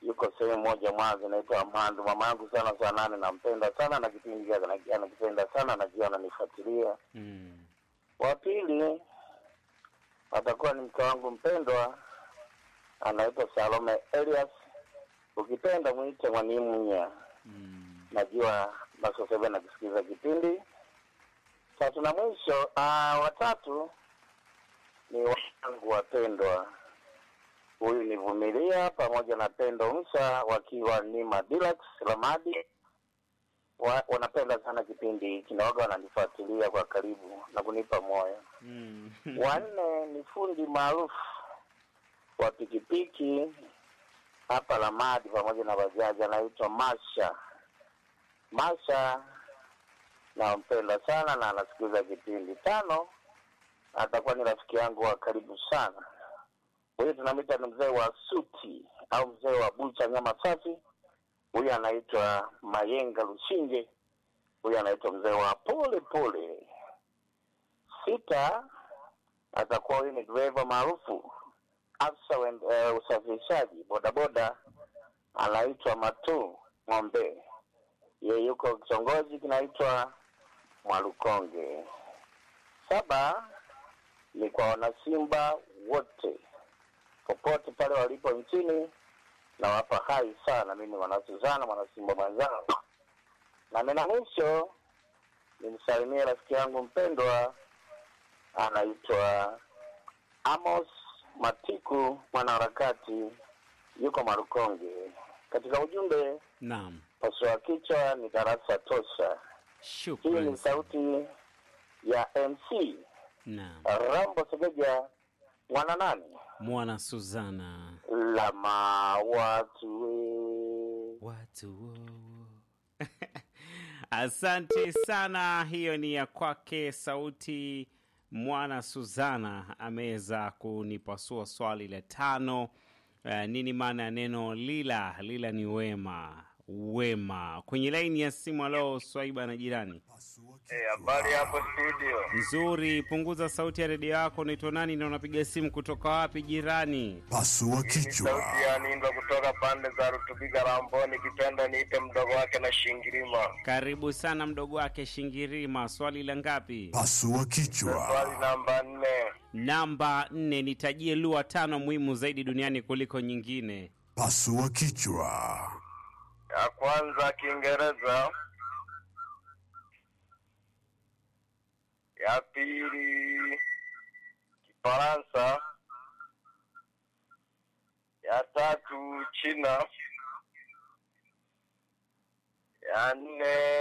yuko sehemu moja Mwanza inaitwa Mhandu. Mama yangu sana saa nane, nampenda sana na kipindi chake ana- anakipenda sana, najua ananifuatilia. Mm. Wa pili atakuwa ni mke wangu mpendwa, anaitwa Salome Elias. Ukipenda mwite Mwanimunya, Mm. najua Masosebe nakisikiza kipindi. Tatu na mwisho, ah, watatu ni wanangu wapendwa. Huyu ni Vumilia pamoja na Pendo Msa wakiwa ni Madilax Ramadi. Wa, wanapenda sana kipindi hiki na waga wananifuatilia kwa karibu na kunipa moyo. Mm. Wanne ni fundi maarufu wa pikipiki hapa Ramadi pamoja na bajaji, anaitwa Masha. Masha nampenda sana na anasikiliza kipindi. Tano atakuwa ni rafiki yangu wa karibu sana, huyu tunamwita ni mzee wa suti au mzee wa bucha nyama safi. Huyu anaitwa Mayenga Lushinge, huyu anaitwa mzee wa pole pole. Sita atakuwa huyu ni dereva maarufu afisa wa uh, usafirishaji bodaboda anaitwa Matu Ng'ombe, yeye yuko kitongoji kinaitwa Mwalukonge. Saba ni kwa wanasimba wote popote pale walipo nchini, nawapa hai sana. Mimi mwanasuzana mwanasimba mwenzao, na nena mwisho nimsalimie rafiki yangu mpendwa anaitwa Amos Matiku, mwanaharakati yuko Marukonge. Katika ujumbe, Naam. pasua kichwa ni darasa tosha. Hii Shukran. ni sauti ya MC Naam. Rambo Segeja, mwana nani Mwana Suzana. lama watu we. Watu wo, wo. Asante sana, hiyo ni ya kwake sauti mwana Suzana ameweza kunipasua swali la tano. Uh, nini maana ya neno lila? Lila ni wema, wema. Kwenye laini ya simu, alo Swaiba na jirani Habari hapo studio, nzuri, punguza sauti ya redio yako. Unaitwa nani na unapiga simu kutoka wapi jirani? Pasua kichwa. ya Nindwa kutoka pande za Rutubiga Ramboni, kipenda niite mdogo wake na Shingirima. Karibu sana mdogo wake Shingirima, swali la ngapi? Pasua kichwa. namba nne, Namba nne, nitajie lugha tano muhimu zaidi duniani kuliko nyingine. Pasua kichwa. ya kwanza Kiingereza, ya pili Kifaransa, ya tatu China, ya nne